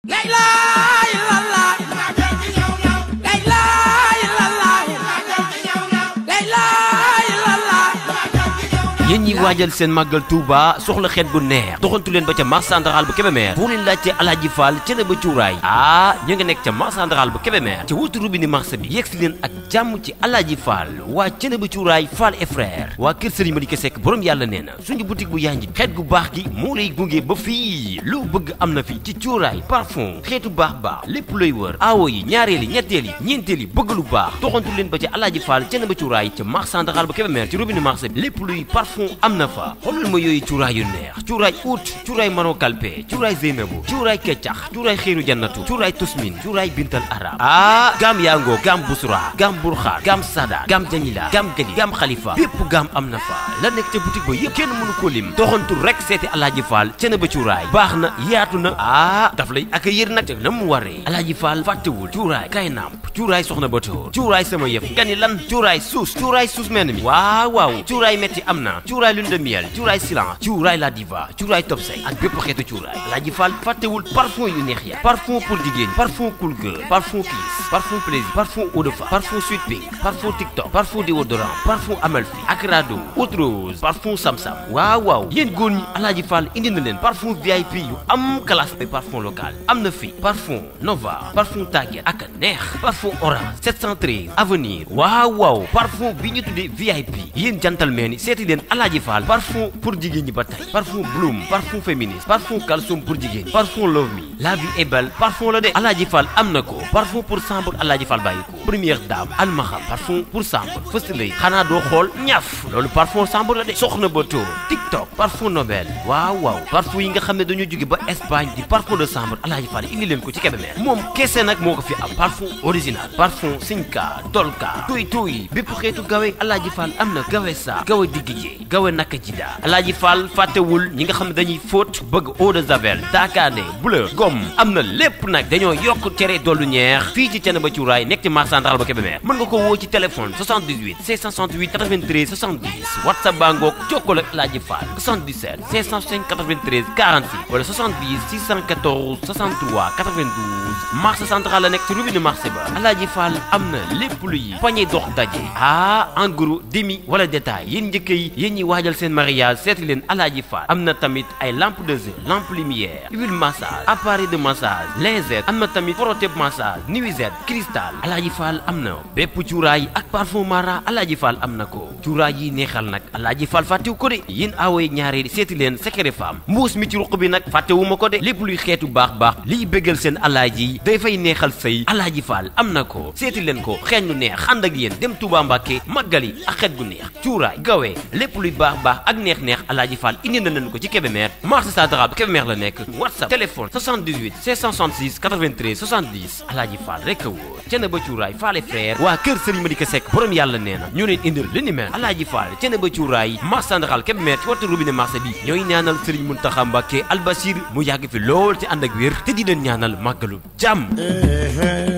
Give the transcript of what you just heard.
La ilaha illallah. La ilaha illallah. La ilaha illallah. yéen ñi waajal seen màggal Touba soxla xeet gu neex doxantu leen ba ca marché central bu Kébémer boo leen laajte Alaaji Fall cene ba cuuraay ah ñu nga nekk ca marché central bu Kébémer ca wutu robinet marché bi yegg si leen ak jàmm ci Alaaji Fall waa cene ba cuuraay Fall et frère waa kër Serigne Madické Seck borom yàlla nee na suñu boutique bu yanji xeet gu baax gi moo lay gunge ba fii loo bëgg am na fi ci cuuraay parfum xeetu baax baax lépp looy wër aawo yi ñaareel yi ñetteel yi ñeenteel yi bëgg lu baax doxantu leen ba ci Alaaji Fall cene ba cuuraay ca marché central bu Kébémer ci robinet marché bi lépp luy parfum am na fa xoolal ma yooyu cuuraay yu neex cuuraay ut cuuraay maro kalpe cuuraay zeynabu cuuraay keccax cuuraay xeeru jannatu cuuraay tusmin cuuraay bintal arab ah gaam yaangoo gaam busra gaam burxaan gaam sada gaam janila gaam gali gaam xalifa bépp gaam am na fa la nekk ca boutique ba yëpp kenn mënu ko lim doxantu rek seeti alaaji faal cene ba cuuraay baax na yaatu na ah daf lay accueillir nag te na mu waree alaaji faal fàttewul cuuraay kay namp cuuraay soxna ba tóor cuuraay sama yëf nga ni lan cuuraay suus cuuraay suus mel mi waaw waaw cuuraay metti am na cuuraay lune de miel cuuraay silence cuuraay la diva cuuraay top sec ak bépp xeetu cuuraay Alaaji Fall fàttewul parfum yu neex ya parfum pour jigéen parfum cool girl parfum kiss parfum plaisir parfum eau de femme parfum sweet pink parfum tiktok parfum déodorant parfum amalfi ak rado oud rose parfum sam-sam waaw waaw yéen góor ñi Alaaji Fall indi na leen parfum VIP yu am classe ay parfum local am na fi parfum nova parfum Target ak neex parfum orange 713 avenir waaw waaw parfum bi ñu tuddee VIP yéen gentlemen yi seeti leen Alaaji Fall parfum pour jigéen ñi ba tey parfum bloom parfum féministe parfum calcium pour jigéen ñi parfum love me la vie est belle parfum la de Alaaji Fall am na ko parfum pour chambre Alaaji Fall bàyyi ko première dame almaham parfum pour chambre first lady xanaa doo xool ñaf loolu parfum chambre la de soxna ba tóor tiktok parfum nobel waaw waaw parfum yi nga xam ne dañoo jóge ba Espagne di parfum de chambre Alaaji Fall indi leen ko ci Kébémer moom kese nag moo ko fi am parfum original parfum sinka dolka tuy tuy bépp xeetu gawe Alaaji Fall am na gawe sa gawe diggijee gawe naka jida Alaaji Fall fàttewul ñi nga xam ne dañuy fóot bëgg eau de javel daakaane bleu gomme am na lépp nag dañoo yokk cere dollu ñeex fii ci cene ba cuuraay nekk ci marché central ba Kébémer mën nga ko woo ci téléphone 78 668 93 70 whatsapp baa ngoog jokkoo ak Alaaji Fall 77 505 93 46 wala 70 614 63 92 marché central la nekk ci robinet marché ba Alaaji Fall am na lépp luy pañe dox daje ah en gros demi wala détail yéen njëkk yi yéen ñi waajal seen mariage seeti leen Alaaji Fall am na tamit ay lampe de jeu lampe lumière huile massage appareil de massage lingette am na tamit frotté massage nuisette cristal Alaaji Fall am na bépp cuuraay ak parfum mara Alaaji Fall am na ko cuuraay yi neexal nag Alaaji Fall fàttewu ko de yéen awoy ñaaree seeti leen secret femme mbuus mi ci ruq bi nag fàttewuma ko de lépp luy xeetu baax baax liy bëggal seen alaaji day fay neexal sëy Alaaji Fall am na ko seeti leen ko xeeñ lu neex ànd ak yéen dem Touba Mbàkke màggali ak xeet gu neex cuuraay gawe lépp luy baax baax ak neex-neex Alaaji Fall indi na leen ko ci Kébémer marché central Kébémer la nekk whatsapp téléphone 78 566 93 70 Alaaji Fall rek a wóor cene ba cuuraay Fall et frère waa kër Serigne Madické Seck borom yàlla nee na ñoo leen indil li ni mel Alaaji Fall cene ba cuuraay marché central Kébémer ci wattu robinet marché bi ñooy ñaanal Serigne Mountakha Mbacké Albasir mu yàgg fi lool ci ànd ak wér te di leen ñaanal màggalu jàmm